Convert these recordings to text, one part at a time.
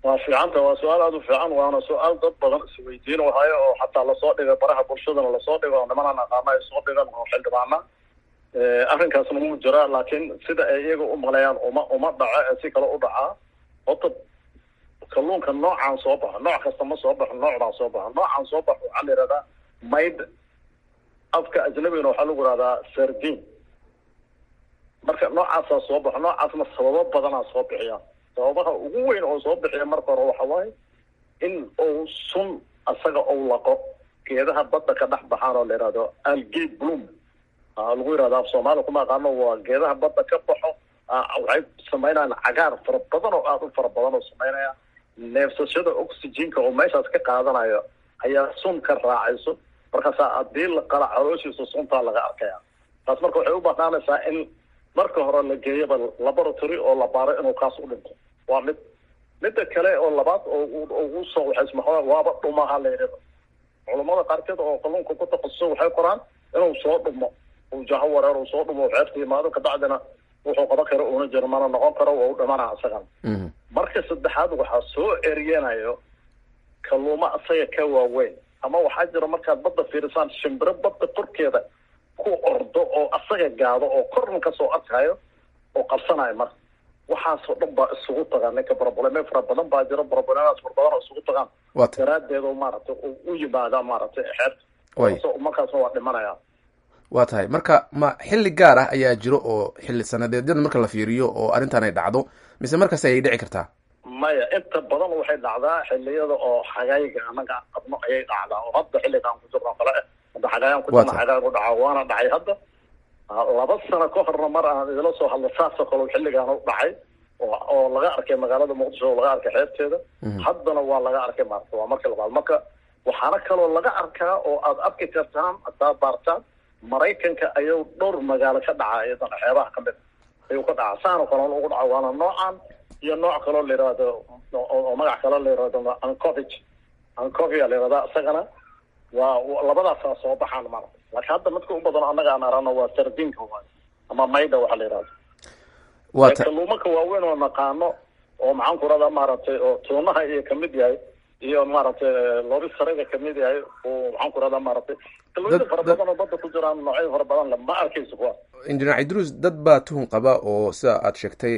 waa fiicanta waa su-aal aada u fiican waana su-aal dad badan isweydiinahayo oo xataa lasoo dhigay baraha bulshadana lasoo dhigo oo nimanaan aqaana ay soo dhigan oo xildhibaana arrinkaasna wuu jiraa laakiin sida ay iyaga u maqlayaan uma uma dhaco ee si kale u dhacaa horta kalluunka noocaan soo baxo nooc kasta ma soo baxo noocdaan soo baxo noocaan soo baxo waxaa la yihahdaa mayd afka ajnabigana waxaa lagu yihahdaa sardin marka noocaasaa soo baxo noocaasna sababo badanaa soo bixiya sababaha ugu weyn oo soo bixiya marka hore waxa waaye in uu sun asaga ou laqo geedaha badda ka dhex baxaan oo la yihahdo algay bloom lagu yihahdo af soomaaliya kuma aqaano waa geedaha badda ka baxo waxay samaynayaan cagaar fara badan oo aada u fara badan oo samaynaya neefsashada oxygenka oo meeshaas ka qaadanayo ayaa sun ka raacayso markaasaa haddii la qala calooshiisa suntaa laga arkaya taas marka waxay u banaanaysaa in marka hore la geeyaba laboratory oo la baaro inuu kaas u dhinto waa mid midda kale oo labaad oo ugu soo waxaysma waaba dhumaha la yidhahdo culamada qaarkeed oo kalluunka ku takhasuso waxay qoraan inuu soo dhumo uu jaho wareer uu soo dhumo xeebta yimaado kabacdina wuxuu qaban karo una jiro mana noqon karo waa u dhimana isagana marka saddexaad waxaa soo eryenayo kalluuma isaga ka waaweyn ama waxaa jira markaad badda fiirisaan shimbiro badda korkeeda ku ordo oo asaga gaado oo korna kasoo arkayo oo qabsanayo marka waxaasoo dhan baa isugu tagaan ninka brobleme fara badan baa jira broblemaas fara badan oo isugu tagaan daraadeed oo maaragtay u yimaada maaragtay xeebta markaasna waa dhimanaya waa tahay marka ma xilli gaar ah ayaa jiro oo xilli sanadeedyada marka la fiiriyo oo arrintan ay dhacdo mise markaas ayay dhici kartaa maya inta badan waxay dhacdaa xiliyada oo xagayga anaga qabno ayay dhacdaa oo hadda xilligaan ku jirno kale hadda xagayaan ku jirno xagaag u dhaca waana dhacay hadda laba sano ka horna mar aan idila soo hadlo saasoo kale xilligaan u dhacay oo laga arkay magaalada muqdisho oo laga arkay xeebteeda haddana waa laga arkay maarata waa markii labaad marka waxaana kaloo laga arkaa oo aad arki kartaan hadaad baartaan maraykanka ayuu dhowr magaalo ka dhaca iyadana xeebaha ka mid ayuu ka dhaca saanoo kale ugu dhaca waana noocan iyo nooc kaloo la yihahdo oo magac kaloo la yihahdo ancovage ancovia la yihahda isagana waa labadaasaa soo baxaan maarata laakiin hadda midka u badan annaga aan arano waa sardinka waay ama mayda waxa la yihahdo kalluumanka waaweyn oo naqaano oo maxaan ku radaa maaragtay oo tuunaha iyo kamid yahay iyo maaragtay lori sarega kamid yahay oo maxaan ku radaa maaragtay kalluunyada fara badan oo badda ku jiraan noocyo fara badan le ma arkayso kuwa injineer cidruus dad baa tuhun qaba oo sida aad sheegtay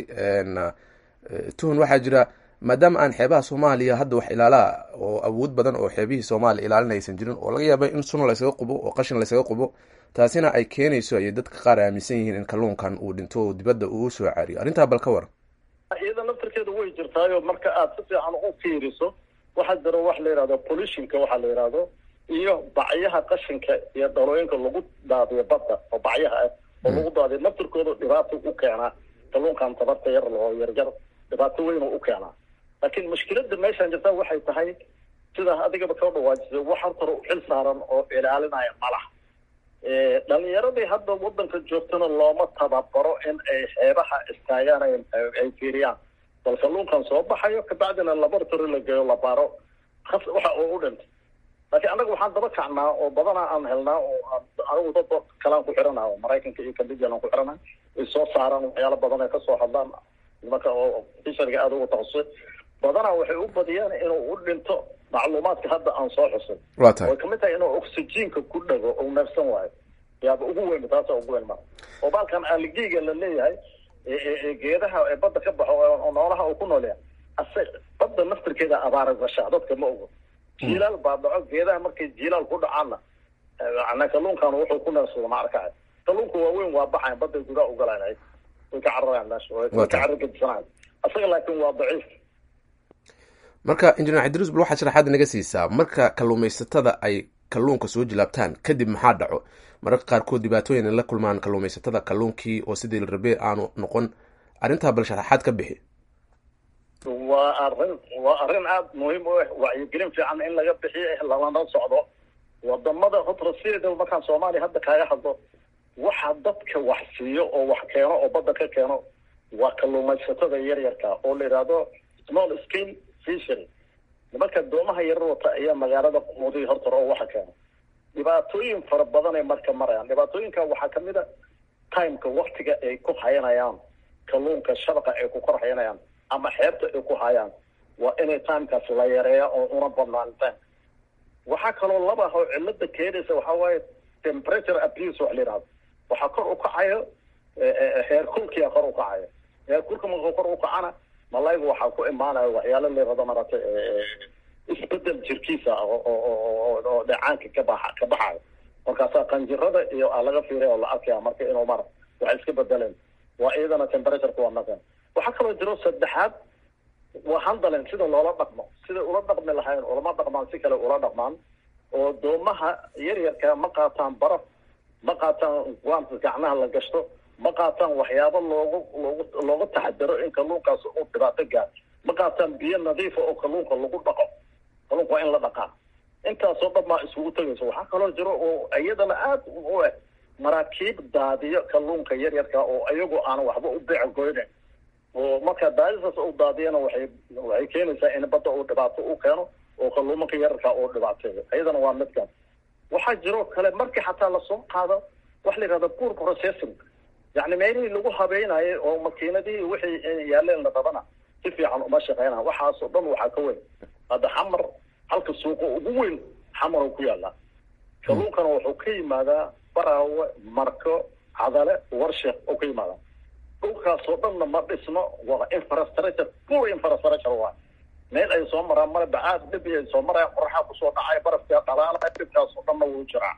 tuhun waxaa jira maadaama aan xeebaha soomaaliya hadda wax ilaalaa oo awood badan oo xeebihii soomaaliya ilaalin aysan jirin oo laga yaaba in sun laysaga qubo oo qashin laysaga qubo taasina ay keenayso ayay dadka qaar aaminsan yihiin in kalluunkan uu dhinto oo dibadda uu soo caariyo arrintaa bal ka waran iyada naftarkeeda way jirtaayo marka aad si fiican u fiiriso waxaa jira wax la yihahdo pollutionka waxaa la yihahdo iyo bacyaha qashinka iyo dhalooyinka lagu daadiyo badda oo bacyaha ah oo lagu daadiyo naftarkooda dhibaato u keenaa kalluunkan tabarta yar oo yaryar dhibaato weyn oo u keenaa laakiin mushkilada meeshaan jirta waxay tahay sida adigaba ka dhawaajisay wax hortara u xil saaran oo ilaalinaya malaha dhalinyaradii hadda wadanka joogtana looma tababaro in ay xeebaha istaagaan ay fiiriyaan bal kalluunkan soo baxayo kabacdina laboratory la geeyo la baaro waxa uu u dhintay laakiin annaga waxaan daba kacnaa oo badanaa aan helnaa oo anigu dad kalaan ku xirana oo maraykanka iyo kambidjan aan ku xirana ay soo saaraan waxyaalo badan ay kasoo hadlaan nimanka oo fisharga aada uga takhasusay badanaa waxay u badiyaan inuu u dhinto macluumaadka hadda aan soo xusin waa tahay way kamid tahay inuu oxygenka ku dhago ou neefsan waayo yaaba ugu weyn taasa ugu weyn maa oo baalkan algiga la leeyahay geedaha ee badda ka baxo oo noolaha uu ku noolyahay ase badda naftirkeeda abaara gashaa dadka ma ogo jiilaal baa dhaco geedaha markay jiilaal ku dhacaanna ana kalluunkan wuxuu ku neefsado ma arkaya kalluunka waaweyn waa baxayan badday gudaa ugalaan way ka cararayaan meesha way ka carargadisanaya asaga laakiin waa daciif marka injineer cabdiruus bal waxaad sharaxaad naga siisaa marka kalluumaysatada ay kalluunka soo jilaabtaan kadib maxaa dhaco mararka qaarkood dhibaatooyin ay la kulmaan kalluumaysatada kalluunkii oo sidii la rabee aanu noqon arrintaa bal sharaxaad ka bixi waa arrin waa arrin aada muhiim u ah wacyigelin fiican in laga bixiyo lalana socdo wadamada hotrasieda markaan soomaaliya hadda kaaga hadlo waxa dadka wax siiyo oo wax keeno oo badda ka keeno waa kalluumaysatada yaryarka oo la yidhaahdo small scale fishery nimanka doomaha yarar wata ayaa magaalada quudiy hortar oo waxa keena dhibaatooyin fara badan ay marka marayaan dhibaatooyinka waxaa kamid a timeka waktiga ay ku hayanayaan kalluunka shabaqa ay ku kor hayanayaan ama xeebta ay ku hayaan waa inay timekaas la yareeya oo una badnaantaan waxaa kaloo laba oo cilada keenaysa waxaa waaye temperature abuse wax la yidhahdo waxaa kor u kacayo heerkulkia kor u kacayo heerkulka markuu kor u kacana malayga waxaa ku imaanaya waxyaalo la yirahdo maratay isbedel jirkiisa oo dheecaanka ka baxa ka baxayo markaasaa qanjirada iyo laga fiiriya oo la arkaya marka inuu mara waxay iska bedeleen waa iyadana temperatureka waa naqeen waxaa kaloo jiro saddexaad waa handalen sida loola dhaqmo sida ula dhaqmi lahayn ulama dhaqmaan si kale ula dhaqmaan oo doomaha yaryarka ma qaataan baraf ma qaataan guanta gacnaha la gashto ma qaataan waxyaabo loogu loogu looga taxadaro in kalluunkaas uu dhibaato gaar ma qaataan biyo nadiifa oo kalluunka lagu dhaqo kalluunka waa in la dhaqaa intaasoo dhan baa isugu tegayso waxaa kaloo jiro oo iyadana aad u eh maraakiib daadiyo kalluunka yaryarka oo iyagu aan waxba u beec goynayn oo marka daadisaas u daadiyana waxay waxay keenaysaa in badda uu dhibaato u keeno oo kalluumanka yararka uu dhibaateeyo iyadana waa midkan waxaa jiroo kale markii xataa lasoo qaado waxa la yidhahda poor processing yacni meelihii lagu habeynayay oo makiinadihii wixii yaaleen la rabana si fiican uma shaqeynaa waxaasoo dhan waxaa ka weyn hadda xamar halka suuqa ugu weyn xamar uu ku yaallaa kalluunkana wuxuu ka yimaadaa baraawe marko cadale warsheek oo ka yimaadaa dhulkaasoo dhanna ma dhisno waa infrastructure poor infrastructure waa meel ay soo maraan male bacaad dhib ay soo marayaan qoraxaa kusoo dhacay barafkaa dhalaalaya dhibkaasoo dhanna wuu jiraa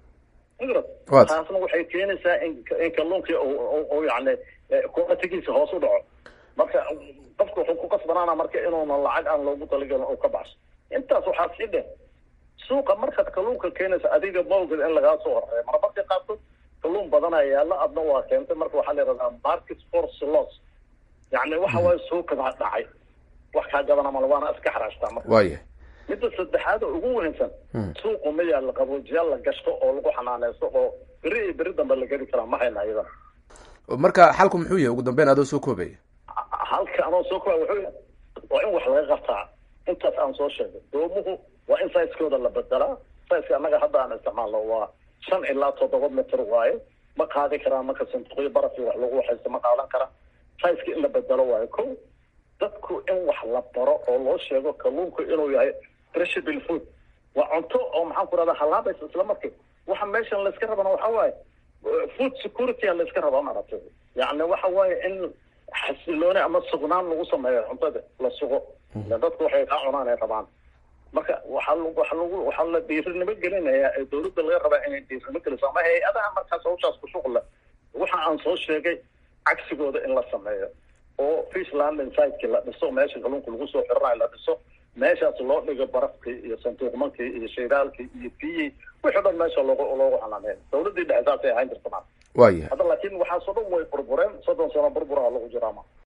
taasna waxay keenaysaa in in kalluunkii u yani qualitigiisa hoos u dhaco marka qofka wuxuu ku qasbanaana marka inuuna lacag aan loogu talagelin oo ka baxso intaas waxaa sii dheh suuqa markaad kalluunka keenaysa adiga maoged in lagaa soo horeeyo marmarka qaarkood kalluun badanaa yaalla adna waa keentay marka waxaa la yidhahdaa market force loss yacni waxa waaye suuqadaa dhacay wax kaa gadana male waana iska xaraashtaa marka waaya midda saddexaad oo ugu weynsan suuqu ma yaalla qaboojiyaal la gashto oo lagu xanaaneysto oo beri iyo beri dambe la geli karaa ma hayna iyada marka xalku muxuu yahay ugu dambeyn adoo soo koobaya halka anoo soo koobaya wuxuu yahay waa in wax laga qabtaa intaas aan soo sheegay doomuhu waa in saiskooda la bedelaa saiska annaga hadda aan isticmaalno waa shan ilaa toddoba mitr waaye ma qaadi karaan marka sanduuqyo barafii wax lagu waxaysto ma qaadan karaan saiska in la bedelo waayo ko dadku in wax la baro oo loo sheego kalluunku inuu yahay perishable food waa cunto oo maxaan ku rahdaa halaabaysa isla markii waxa meeshan layska rabana waxa waaye food security a layska rabaa maaragtay yacni waxa waaye in xasilooni ama sugnaan lagu sameeyo cuntada la sugo ila dadku waxay kaa cunaan ay rabaan marka waxaa waxa lagu waxaa la dhiirinimo gelinayaa ee dawladda laga rabaa inay dhiirinimo geliso ama hay-adaha markaas hawshaas ku shuqla waxa aan soo sheegay cagsigooda in la sameeyo oo fish landing siteki la dhiso meesha kalluunka lagu soo xiranayo la dhiso meeshaas loo dhigo barafkii iyo sanduuqmankii iyo shaydaalkii iyo biyii wixii dhan meesha loogu loogu xanaaneeyo dawladdii dhexe saasay ahaan jirta maa waaya hadda laakiin waxaasoo dhan way burbureen soddon sano burburaha lagu jiraama